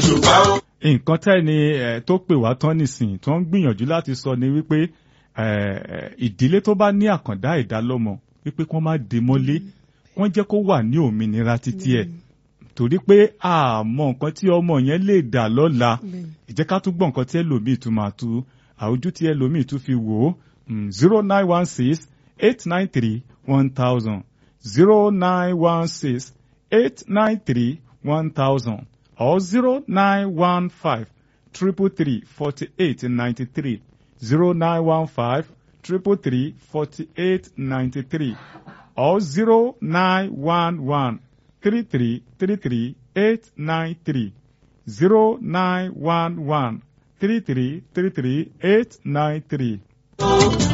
nǹkan tẹ́ni ẹ̀ tó pè wá tán nìsín tó ń gbìyànjú láti sọ ni wípé ẹ̀, ìdílé tó bá ní àkàndá ẹ̀dá lọ́mọ wípé kí wọ́n má dé mọ́lé wọ́n jẹ́ kó wà ní òmìnira títí ẹ̀ torí pé àmọ́ nǹkan tí ọmọ yẹn lè dà lọ́la ìjẹ́ ká tún gbọ́ nǹkan tí ẹlòmíì tún máa tú àwùjọ tí ẹlòmíì tún fi wò ó zero nine one six eight nine three one thousand zero nine one six eight nine three one thousand or zero nine one five triple three forty eight ninety three zero nine one five triple three forty eight ninety three or zero nine one one three three three three eight nine three zero nine one one three three three three eight nine three.